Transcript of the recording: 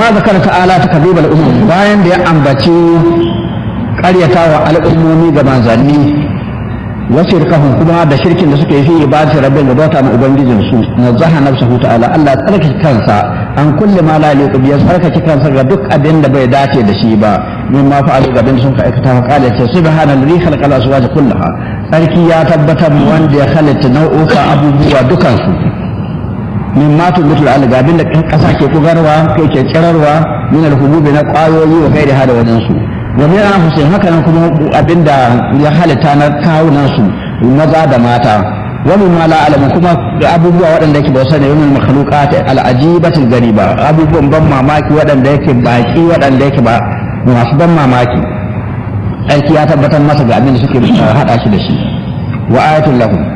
lamma zakara ta'ala ta kaduba al'umma bayan da ya ambaci ƙaryatawa al'ummomi ga manzanni wasu rikahun kuma da shirkin da suke yi fi ibadati rabbin da bauta ma ubangijin su nazaha nafsuhu ta'ala Allah ya tsarkake kansa an kulle ma la yaliqu bi tsarkake kansa ga duk abin da bai dace da shi ba min ma fa'alu ga abin da sun ka aikata wa qala ce subhanallazi khalaqa al-azwaja kullaha sarki ya tabbatar wanda ya halitta nau'uka abubuwa dukansu min ma tubutul alga abin da kasa ke kugarwa kai ke tsirarwa min al-hububi na kwayoyi wa gairi hada wajen su wa min anfusihim haka nan kuma abinda ya halitta na kawunan su maza da mata wa min ma la alamu kuma abubuwa waɗanda yake ba sani wa min makhluqat al-ajibatil gariba abubuwan ban mamaki waɗanda yake baki waɗanda yake ba masu ban mamaki aiki ya tabbatar masa ga abin da suke hada shi da shi wa ayatul lahum